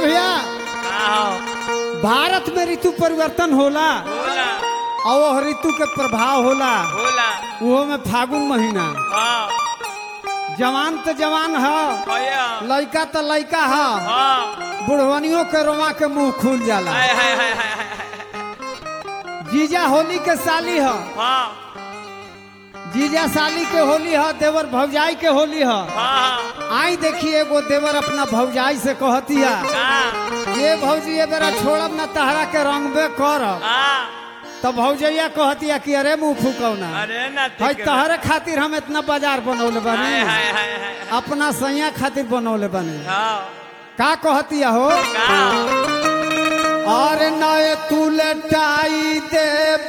भैया आओ भारत में ऋतु परिवर्तन होला होला और वह ऋतु के प्रभाव होला होला वो में फागुन महीना हाँ जवान तो जवान है भैया लड़का तो लड़का है हाँ बुढ़वनियों के रोमा के मुंह खुल जाला हाय हाय हाय हाय हाय जीजा होली के साली है हाँ जीजा साली के होली है देवर भौजाई के होली है हाँ आई देखिए एगो देवर अपना भौजाई से कहतिया हाँ ये भौजी ये बेरा छोड़ब न तहरा के रंगबे करब हाँ तो भौजैया कहतिया कि अरे मुंह फूकौना अरे ना भाई ठीक है। तहरे खातिर हम इतना बाजार बनौले हाय बनी हाय हाय हाय अपना सैया खातिर बनौले बनी हाँ का कहतिया हो का और नए तू लटाई दे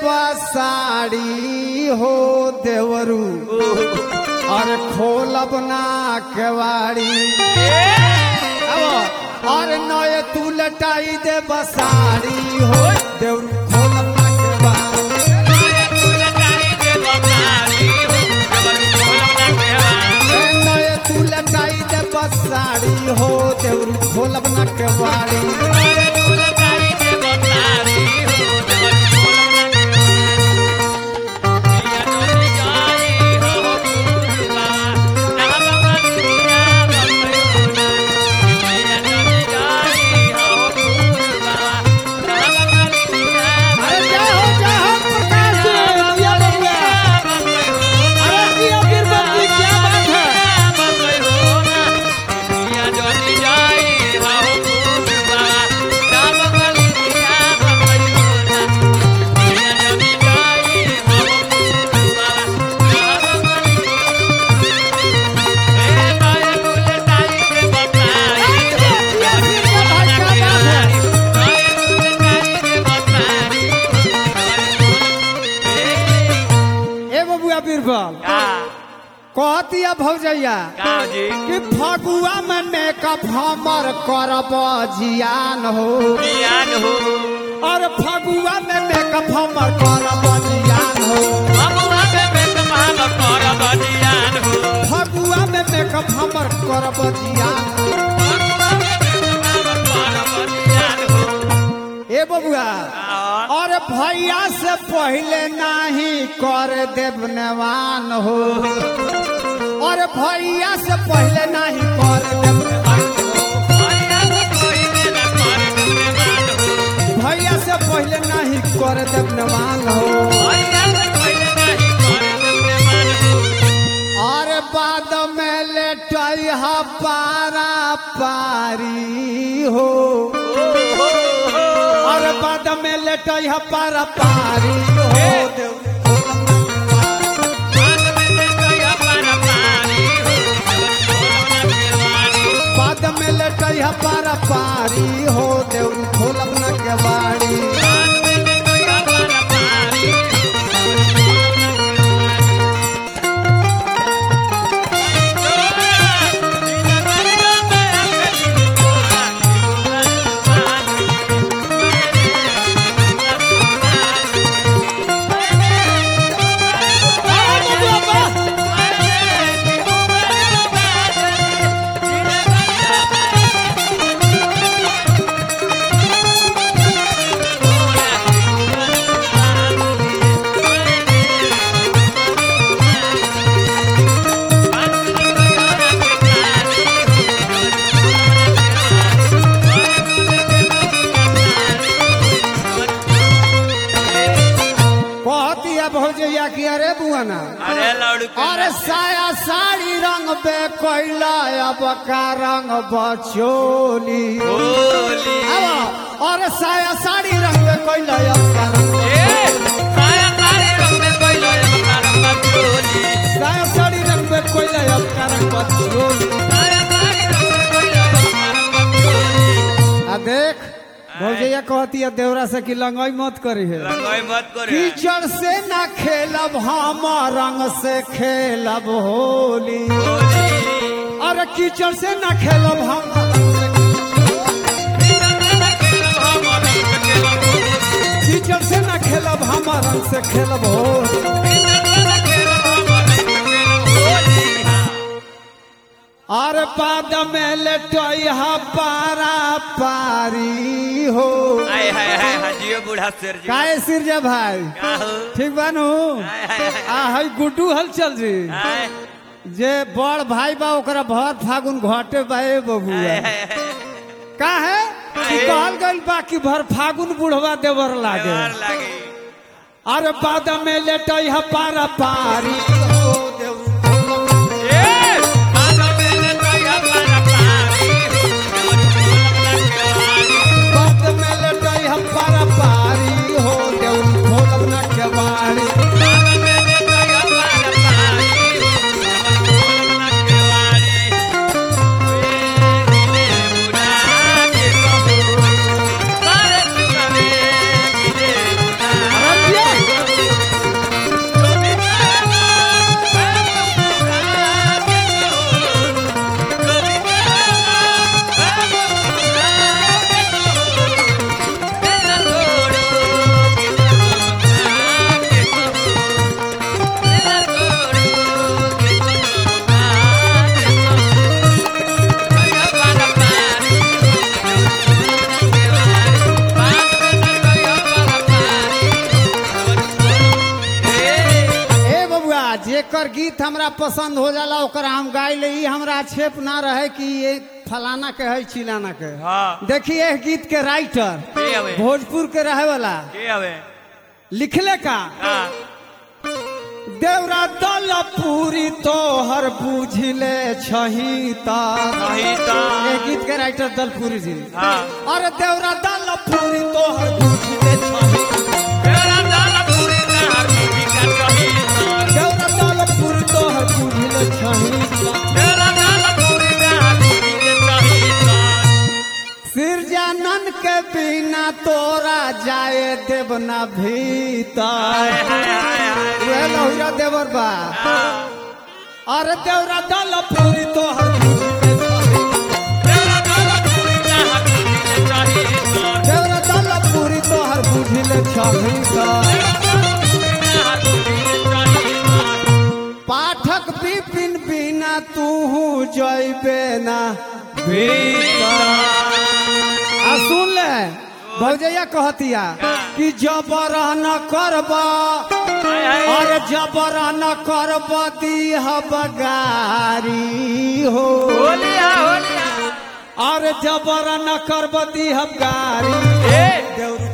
बसाड़ी हो देवरू और खोलब ना केवाड़ी अब और नए तू लटाई दे बसाड़ी हो देवरू खोलब ना केवाड़ी ए नए तू लटाई दे बसाड़ी हो देवरू खोलब ना केवाड़ी अरे जय हो जय हो प्रकाश जी दिया बबुआ अरे दिया गिरबत जी क्या बात है ए बबुआ बीरबल कहतिया भौजैया कि फगुआ में मेकअप हमर करब जियान हो और फगुआ में मेकअप हमर करब जियान हो फगुआ में मेकअप हमर करब जियान ए बबुआ और भैया से पहले नाही कर देव नेवान हो और भैया से पहले नाही कर देव नेवान हो। भैया से पहले नाही कर देव नेवान हो और बाद में लेटई हा पारा पारी हो और बाद में लेटई हा पारा पारी हो बाद में लेटई हा पारा पारी हो देव खोलब न के बाड़ी कहतिया भौजैया की अरे बुआना अरे लड़की अरे साया साड़ी रंग बे कोइला अब का रंग बचोली होली अब और साया साड़ी रंग बे कोइला अब का रंग ए साया काले रंग में कोई लोग मारा चोली साया साड़ी रंग बे कोइला अब का रंग बचोली साया काले रंग में कोई लोग मारा चोली आ देख भौजैया कहती है देवरा से कि लंगाई मत करी है रंगाई मत करे कीचड़ से ना खेलब हम रंग से खेलब होली अरे कीचड़ से ना खेलब हम कीचड़ से ना खेलब हम रंग से खेलब होली और बाद में लेटोई हा पारा पारी हो आय हाय हाय हाय जियो बूढ़ा शेर जी काहे सिरजा भाई का हो ठीक बानू हाय हाय हाय आ हई गुड्डू हलचल जी हाय जे बड़ भाई बा ओकरा भर फागुन घटे बाए बबुआ हाय हाय हाय का है कि कहल गइल बा कि भर फागुन बुढ़वा देवर लागे देवर लागे अरे बाद में लेटई ह पारा पारी हो देव ए मानो मेरे तो या पारा पारी देवर बोलम ना केवाड़ी बाद में लेटई ह पारा पारी हो देव भोलम न केवाड़ी मानो मेरे तो या पारा पारी देवर बोलम ना केवाड़ी वे गिले बुढ़ा के कहू सारे सुनवे गिले बुढ़ा अरे ए बबुआ जेकर गीत हमरा पसंद हो जाला ओकर हम गाय ले ई हमरा क्षेप ना रहे कि ये फलाना के है चिलाना के हाँ देखिए एह गीत के राइटर के हवे भोजपुर के रहे वाला के हवे लिखले का हाँ देवरा दल पूरी तोहर बुझले छही ता सही ता ये गीत के राइटर दलपुरी जी हाँ अरे देवरा दल पूरी तोहर बुझले छही तेरा दाल पूरी नहर बीबी का सही ता देवरा दल पूरी तोहर बुझले छही ता तेरा दाल पूरी नहर बीबी का सही ता सिरजानन के बिना तोरा जाए देव ना भीतर हाय हाय हाय हाय उहे लहुरा देवर बा हाँ अरे देवरा दल पूरी तोहर बुझले छही तेरा दाल पूरी नहर बीबी का सही ता देवरा दल पूरी तोहर बुझले छही ता नहर बीबी का सही ता पाठक विपिन बिना तू जैबे ना आ सुन ले भौजैया कहतिया कि जबर न करब हाय हाय और जबर न करब दीह बगारी हो होलिया होलिया और जबर न करब दीह गारी ए देउर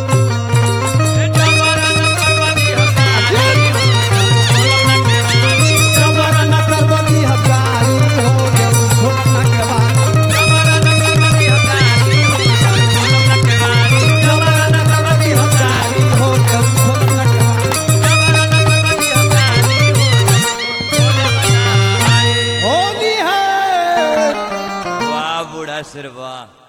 जबरा न करवानी हकारी जबर न करब दीह गारी हो देउर घोटना के बाद जबरा न करवानी हकारी जबर न करब दीह गारी हो देउर घोटना के बाद होली है वाह बूढ़ा सिर वाह